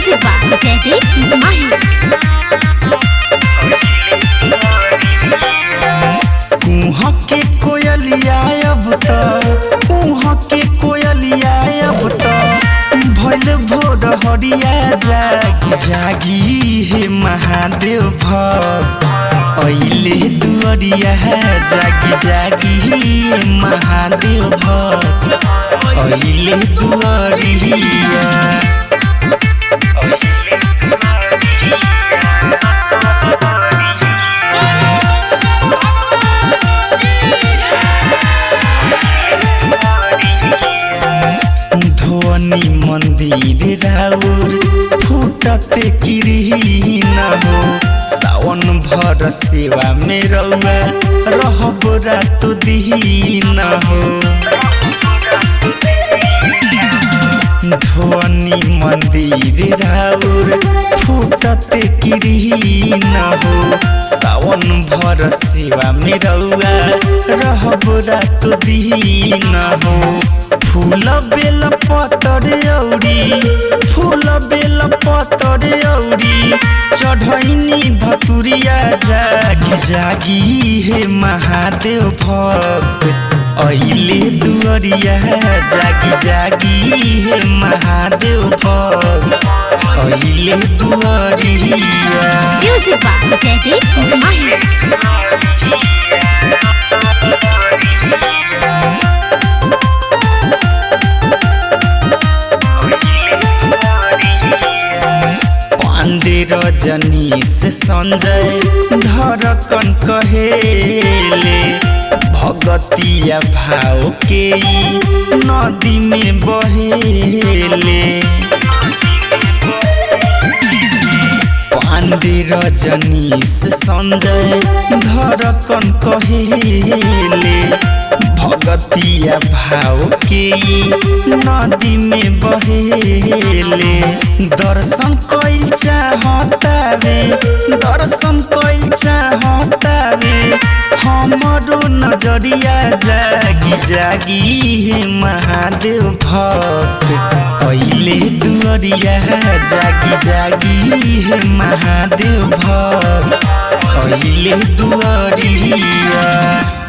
Music by Jaideep Mahi. कुह के कोयलिया अब त कुह के कोयलिया अब त भैल भोर हरिया जागी जागी हे महादेव भक्त अहिले दुअरिया जागी जागी हे महादेव भक्त अहिले दुअरिया ध्वनि मंदिर राउर फूटते किरीन हो सावन भर सेवा में रउआ रहब रात दीन हो ध्वनि मंदिर राउर फूटते किरीन हो सावन भर सेवा में रउआ रहब रात दीन हो फूल बेल पतर औरी फूल बेल पतर औरी चढ़ैनी धतुरिया जागी जागी हे महादेव भक्त अहिले दुअरिया जागी जागी हे महादेव भक्त अहिले दुअरिया Music by Jaideep Mahi. Pandey Rajnish Sanjay धड़कन कहेले भगतिया भाव के ई नदी में बहेले पांडे रजनीश संजय धड़कन कहेले भगतिया भाव के ई नदी में बहेले दर्शन कइल चाहतावे दर्शन कइल चाहतावे हमरो नजरिया जागी जागी हे महादेव भक्त अहिले दुअरिया जागी जागी हे महादेव भक्त अहिले दुअरिया